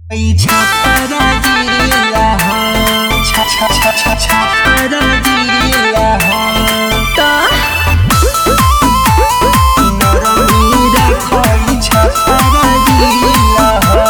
छपरा हो छ छ छ छ छपरा हो नरमी रखई छपरा हो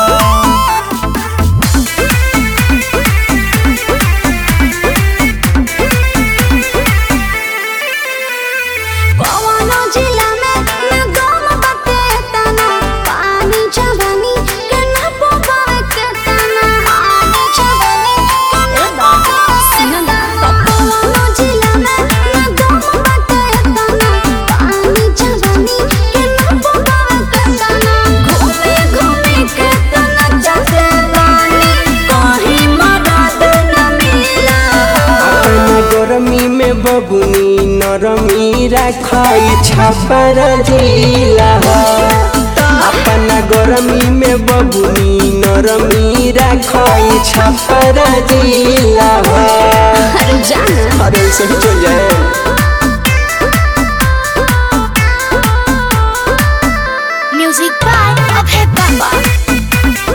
कवनो जिला में न गम बते तना पानी जवानी के न पोबावे के तना पानी जवानी के न पोबावे के तना कवनो जिला में न गम बते तना पानी जवानी के न पोबावे के तना घूमे घूमे के तना जाते पानी कहीं मदद न मिला अपन गरमी में बबुनी नरमी रखई छपरा जिला हो अपन गरमी में बबुनी नरमी रखई छपरा जिला हो अरे जाना अरे सही चल जाए Music by Abhay Baba.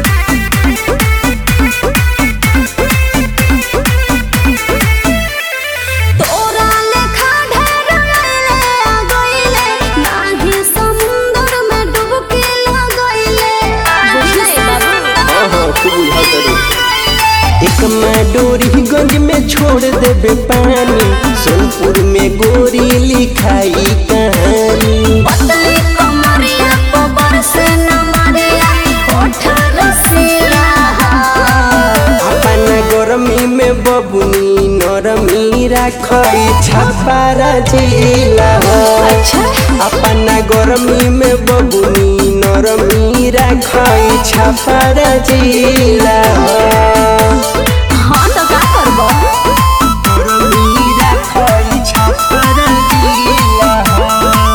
तोरा लेखा ढेर अइले आ गइले, नाहीं समुंदर में डुबकी लगइले। बुझले बाबू? एक डोरीगंज में छोड़ देबे पानी सोनपुर में गोरी लिखाई कहानी पतली कमरिया को बरसे न मरिया, होठ रसीला। अपन गरमी में बबुनी नरमी रखई छपारा जिला हो अपन गरमी में बबुनी नरमी रखई छपारा जिला हो हाँ तो का करबो नरमी रखई छपारा जिला हो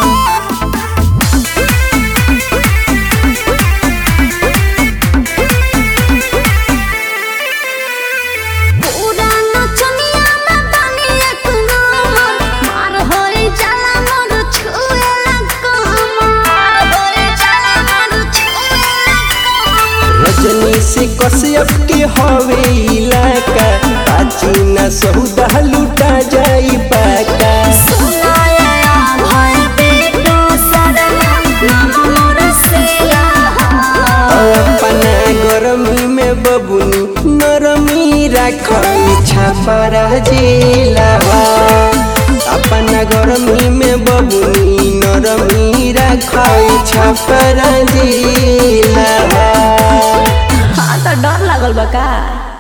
पूरा नचनिया में बानी एक नंबर मार होई जाला मोर छुएला कमर मार होई जाला मोर छुएला कमर रजनी से कश्यप के हवे इलाका बाजी न सौदा लुटा जाई पाका सुनाया भय बेटो सरना नाम मोर सेला अपना गरमी में बबुनी नरमी रखई छपरा जिला हो। अपना गरमी में बबुनी नरमी रखई छपरा जिला हो। हाँ तो डर लागल बा का